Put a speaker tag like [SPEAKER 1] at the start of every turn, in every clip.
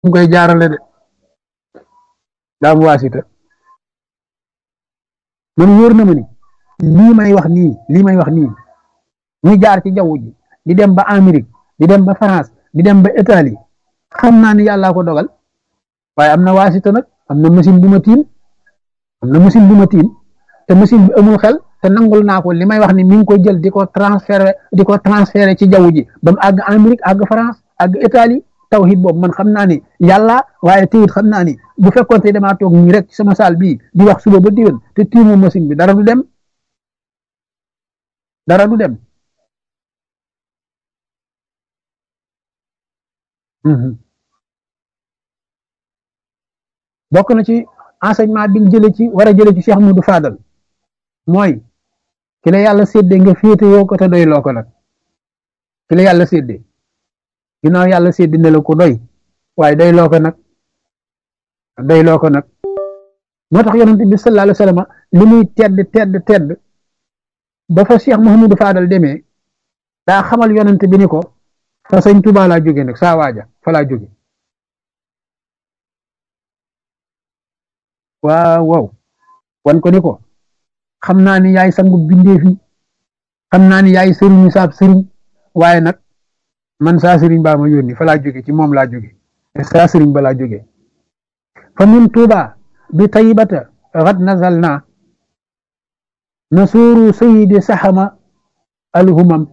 [SPEAKER 1] mu koy jaarale de daa am waasita man wóor na ma ni lii may wax nii lii may wax nii muy jaar ci jaww ji di dem ba Amérique di dem ba France di dem ba Italie xam naa ni yàllaa ko dogal waaye am na waasita nag am na machine bu ma tiim am na machine bu ma tiim te machine bi amul xel te nangul naa ko li may wax ni mi ngi koy jël di ko transféré di ko transféré ci jaww ji ba mu àgg Amérique àgg France àgg Italie tawhid boobu man xam naa ni yàlla waaye teewut xam naa ni bu fekkoon te damaa toog nii rek ci sama saal bii di wax suba ba diwén te tiimu machine bi dara du dem dara du dem bokk na ci enseignement bi ñu jëlee ci war a jëlee ci Cheikh Moudou Fadal mooy ki la yàlla séddee nga féete yoo ko te doy loo ko nag ki la yàlla séddee ginnaaw yàlla séddee ne la ko doy waaye doy loo ko nag doy loo ko nag moo tax yonent bi sallallahu alayhi wa sallam li muy tedd tedd tedd ba fa Cheikh Mouhamadou Fadal demee daa xamal yonent bi ni ko fa sëñ Tuubaa laa jóge nag saa waaja fa laa jóge waaw waaw wan ko ni ko xam naa ni yaay sangu bindeef yi xam naa ni yaay sëriñu saab sëriñ waaye nag man saa sëriñ baa ma yónni fa laa jóge ci moom laa jóge saa sëriñ ba laa jóge fa min tuuba bi taybata xad nazal naa nasuuru sayidi saxama alhumam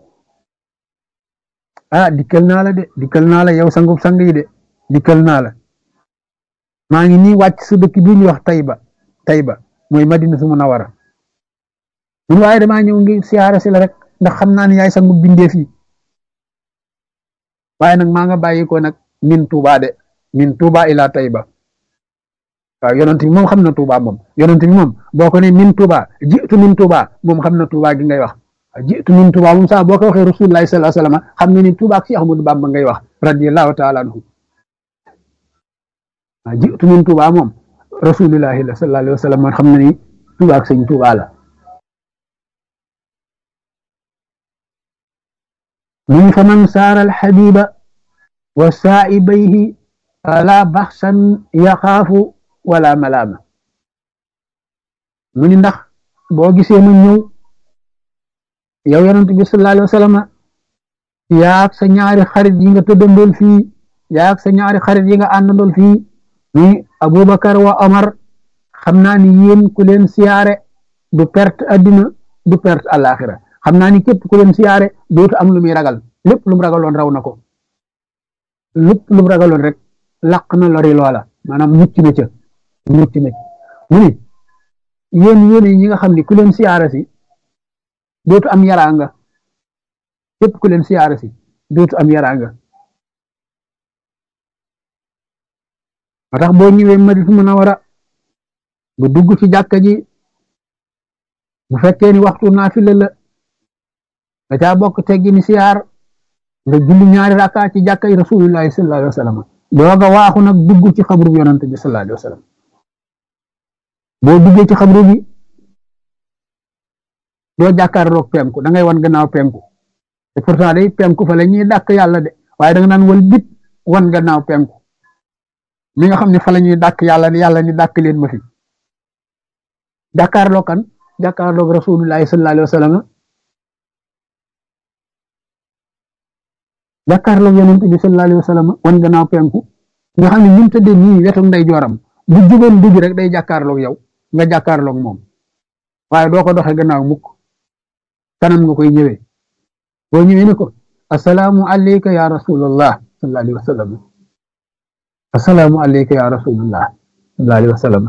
[SPEAKER 1] ah dikkal naa la de dikkal naa la yow sangub sang yi de dikkal naa la maa ngi nii wàcc sa dëkk bi ñuy wax Tayba Tayba mooy Madina su Munawara mun waaye damaa ñëw ngi siyaare si la rek ndax xam naa ne yaay sangu bindeef yi waaye nag maa nga bàyyi ko nag min Tuuba de min Tuuba ila Tayba waaw yonent bi moom xam na Tuuba moom yonent bi moom boo ko ne min Tuuba jiitu min Tuuba moom xam na Tuuba gi ngay wax jiitu min Tuuba moom sax boo ko waxee Rasulullahi sallallahu alayhi wasallam xam na ni Tuuba ak Cheikh Ahmadou Bamba ngay wax radiyallahu taala anhu jiitu min Tuuba moom rasulillahi la sallallahu alayhi wa sallam man xam na ni Tuuba ak sëñ Tuuba la mun fa man saara alxabiba wa saa'ibayhi fala baxsan yaxaafu wala malaama mu ni ndax boo gisee ma ñëw yow yonent bi sallallahu alayhi wa sallam yaag sa ñaari xarit yi nga tëddandool fii yaag sa ñaari xarit yi nga àndandool fii ni Abubakar wa Omar xam naa ni yéen ku leen siyaare du perte addina du perte àllaaxira xam naa ni képp ku leen siyaare dootu am lu muy ragal lépp lu mu ragaloon raw na ko lépp lu mu ragaloon rek laq na lori loola maanaam mucc na ca mucc na ca mu ni yéen yéen ñi nga xam ni ku leen siyaare si dootu am yaraanga képp ku leen siyaare si dootu am yaraanga moo tax boo ñëwee Madina Munawara nga dugg ci jàkka ji bu fekkee ni waxtu naafila la nga caa bokk teggi ni siyaar nga julli ñaari rakka ci jàkka yi rasulillahi sallallahu alayhi wa sallam dooga waaxu nag dugg ci xabru bi yonante bi sallallahu alayhi wa sallam boo duggee ci xabru bi doo jàkkaarloog penku da ngay wan gannaaw penku te pourtant day penku fa la ñuy dàkk yàlla de waaye da nga naan wal bit wan gannaaw penku mi nga xam ne fa la ñuy dàkk yàlla ni yàlla ni dàkk leen ma fi jàkkaarloo kan jàkkaarloog rasulullahi sallallahu alayhi wa sallam jàkkaarloog yonent bi sallallahu alayhi wa sallam wan gannaaw penku nga xam ne ñun tëddee nii wetu nday jooram bu jugoon dugg rek day jàkkaarloog yow nga jàkkaarloog moom waaye doo ko doxee gannaaw mukk kanam nga koy ñëwee boo ñëwee ne ko asalaamu alayka ya rasulallah sallallahu alayhi wa sallam assalaamu alayka ya rasulullah sallallahu alayhi wa sallam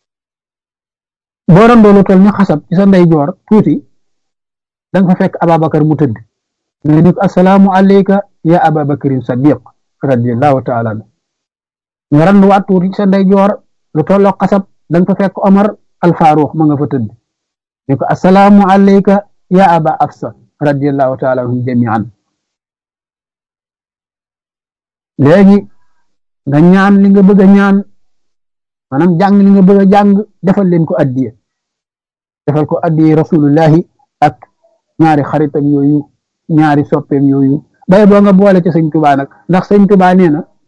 [SPEAKER 1] boo doon doolu tol ni xasab ci sa ndeyjoor tuuti da nga fa fekk Ababakar mu tëdd nga ni ko assalaamu alayka ya Ababakarin Sadiq radiyallahu taala anhu nga randu waat tuuti ci sa ndeyjoor lu tolloo xasab da nga fa fekk Omar al Faruq ma nga fa tëdd ni ko assalaamu alayka ya Aba Afsa radiyallahu taala anhum jamian léegi nga ñaan li nga bëgg a ñaan maanaam jàng li nga bëgg a jàng defal leen ko addiye defal ko addiye rasulullahi ak ñaari xaritam yooyu ñaari soppeem yooyu bay boo nga boole ci sëñ tubaa nag ndax sëñ tubaa nee na